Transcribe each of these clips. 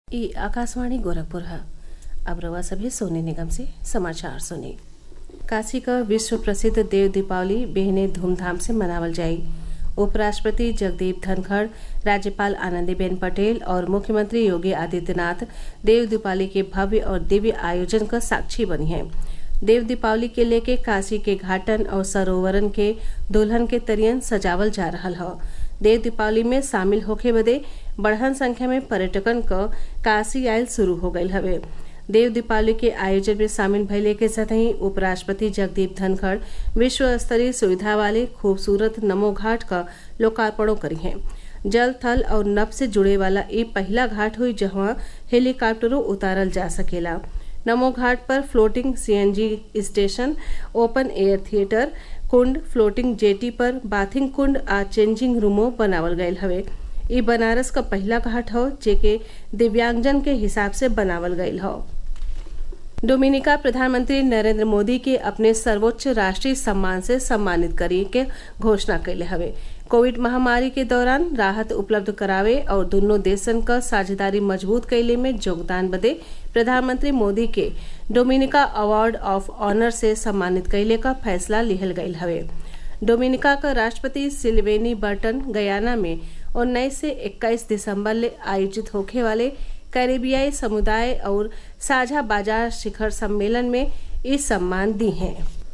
ई आकाशवाणी गोरखपुर है अब रवा सभी सोने निगम से समाचार सुनी काशी का विश्व प्रसिद्ध देव दीपावली बेहने धूमधाम से मनावल जाई उपराष्ट्रपति जगदीप धनखड़ राज्यपाल आनंदीबेन पटेल और मुख्यमंत्री योगी आदित्यनाथ देव दीपावली के भव्य और दिव्य आयोजन का साक्षी बनी हैं देव दीपावली के लेके काशी के घाटन और सरोवरन के दुल्हन के तरियन सजावल जा रहल हौ देव दीपावली में शामिल होखे बदे बढ़हन संख्या में पर्यटकन क काशी आयल शुरू हो गयल हवे देव दीपावली के आयोजन में शामिल भइले के साथही उपराष्ट्रपति जगदीप धनखड़ विश्व स्तरीय सुविधा वाले खूबसूरत नमो घाट का लोकार्पणों करी हैं जल थल और नभ से जुड़े वाला ये पहला घाट हुई जहाँ हेलीकॉप्टरों उतारल जा सकेला नमो घाट पर floating CNG station open air theatre कुंड फ्लोटिंग जेटी पर बाथिंग कुंड आ चेंजिंग रूमो बनावल गयल हवे ई बनारस का पहला घाट हौ जेके दिव्यांगजन के हिसाब से बनावल गयल हौ डोमिनिका प्रधानमंत्री नरेंद्र मोदी के अपने सर्वोच्च राष्ट्रीय सम्मान से सम्मानित करे के घोषणा कैले हवे कोविड महामारी के दौरान राहत उपलब्ध करावे और दोनों देशन क साझेदारी मजबूत कैले में योगदान बदे प्रधानमंत्री मोदी के डोमिनिका अवार्ड ऑफ ऑनर से सम्मानित कैले का फैसला लिहल गयल हवे डोमिनिका का राष्ट्रपति सिल्वेनी बर्टन गयाना में उन्नीस से 21 दिसंबर ले आयोजित होखे वाले कैरेबियाई समुदाय और साझा बाजार शिखर सम्मेलन में ये सम्मान दी हैं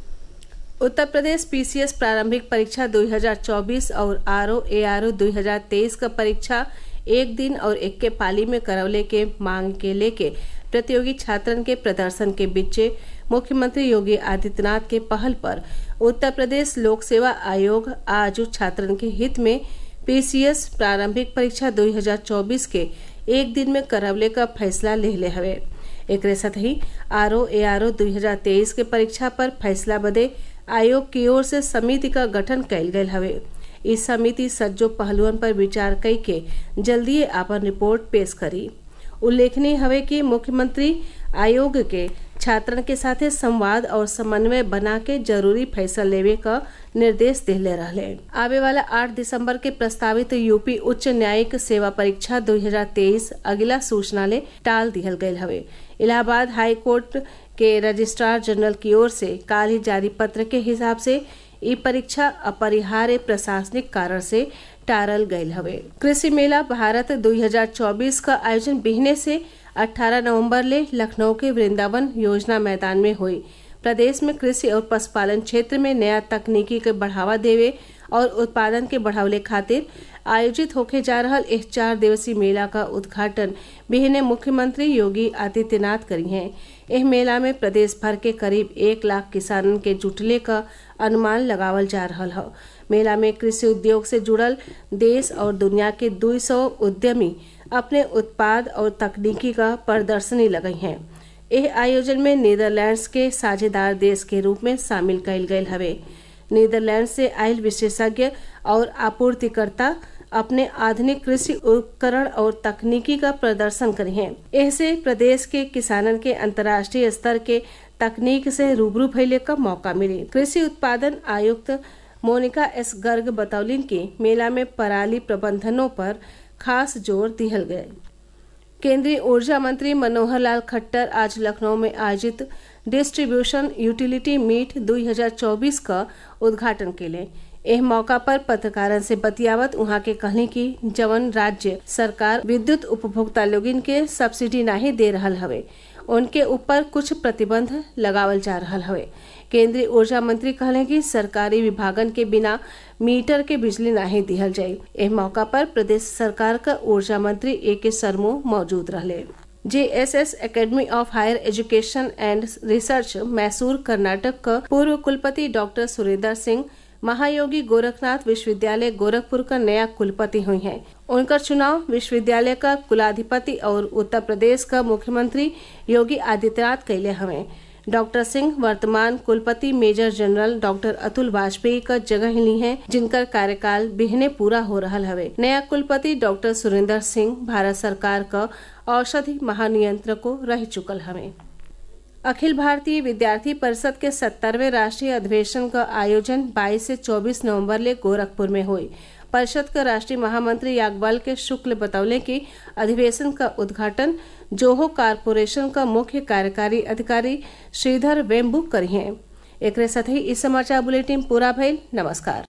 उत्तर प्रदेश पीसीएस प्रारंभिक परीक्षा 2024 और आरओ एआरओ 2023 का परीक्षा एक दिन और एक के पाली में करवले के मांग के लेके प्रतियोगी छात्रन के प्रदर्शन के बीचे मुख्यमंत्री योगी आदित्यनाथ के पहल पर उत्तर प्रदेश लोक सेवा आयोग आज छात्रन के हित में पीसीएस प्रारंभिक परीक्षा 2024 के एक दिन में करवले का फैसला ले ले हवे एक साथ ही आरओ एआरओ 2023 के परीक्षा पर फैसला बदे आयोग की ओर से समिति का गठन कैल गयल हवे इस समिति सज्जो पहलुअन पर विचार कई के जल्दी आपन रिपोर्ट पेश करी उल्लेखनीय हवे कि मुख्यमंत्री आयोग के छात्रन के साथे संवाद और समन्वय बना के जरूरी फैसला लेवे का निर्देश दिले रहले आवे वाला 8 दिसंबर के प्रस्तावित यूपी उच्च न्यायिक सेवा परीक्षा 2023 अगला सूचना ले टाल दिहल गयल हवे इलाहाबाद हाई कोर्ट के रजिस्ट्रार जनरल की ओर से काल ही जारी पत्र के हिसाब से ई परीक्षा अपरिहार्य प्रशासनिक कारण से टारल गयल हवे कृषि मेला भारत 2024 का आयोजन बिहने से 18 नवंबर ले लखनऊ के वृंदावन योजना मैदान में हुई प्रदेश में कृषि और पशुपालन क्षेत्र में नया तकनीकी के बढ़ावा देवे और उत्पादन के बढ़ावले खातिर आयोजित होके जा रहा इस चार दिवसीय मेला का उद्घाटन बिहने मुख्यमंत्री योगी आदित्यनाथ करी हैं एह मेला में प्रदेश भर के करीब एक लाख किसानन के जुटले का अनुमान लगावल जा रहा है मेला में कृषि उद्योग से जुड़ल देश और दुनिया के 200 उद्यमी अपने उत्पाद और तकनीकी का प्रदर्शनी लगाई हैं यह आयोजन में नीदरलैंड्स के साझेदार देश के रूप में शामिल कैल गयल हवे नीदरलैंड से आयल विशेषज्ञ और आपूर्तिकर्ता अपने आधुनिक कृषि उपकरण और तकनीकी का प्रदर्शन करे हैं ऐसे प्रदेश के किसानन के अंतर्राष्ट्रीय स्तर के तकनीक से रूबरू भइले का मौका मिली कृषि उत्पादन आयुक्त मोनिका एस गर्ग बतौलिन की मेला में पराली प्रबंधनों पर खास जोर दिहल गये केंद्रीय ऊर्जा मंत्री मनोहर लाल खट्टर आज लखनऊ में आयोजित डिस्ट्रीब्यूशन यूटिलिटी मीट 2024 का उद्घाटन के लिए एह मौका पर पत्रकारन से बतियावत उहाँ के कहनी कि जवन राज्य सरकार विद्युत उपभोक्ता लोगिन के सब्सिडी नहीं दे रहल हवे उनके ऊपर कुछ प्रतिबंध लगावल जा रहा हवे केंद्रीय ऊर्जा मंत्री कहले कि सरकारी विभागन के बिना मीटर के बिजली नहीं दिहल जाये एह मौका पर प्रदेश सरकार का ऊर्जा मंत्री ए के सरमो मौजूद रहले JSS academy of higher education and research Mysore Karnataka का पूर्व कुलपति डॉक्टर सुरेंद्र सिंह महायोगी गोरखनाथ विश्वविद्यालय गोरखपुर का नया कुलपति हुई हैं उनका चुनाव विश्वविद्यालय का कुलाधिपति और उत्तर प्रदेश का मुख्यमंत्री योगी आदित्यनाथ कैले हवे डॉक्टर सिंह वर्तमान कुलपति major general doctor Atul Vajpayee का जगह ली हैं जिनका कार्यकाल बिहने पूरा हो रहा हवे नया कुलपति डॉक्टर सुरेंद्र सिंह भारत सरकार का औषधि महानियंत्रको रह चुकल हवे अखिल भारतीय विद्यार्थी परिषद के सत्तरवें राष्ट्रीय अधिवेशन का आयोजन 22 से 24 नवंबर ले गोरखपुर में हुई परिषद का राष्ट्रीय महामंत्री याकबाल के शुक्ल बतौले कि अधिवेशन का उद्घाटन जोहो कारपोरेशन का मुख्य कार्यकारी अधिकारी श्रीधर वेम्बू करी हैं एक साथ ही इस समाचार बुलेटिन पूरा भइल नमस्कार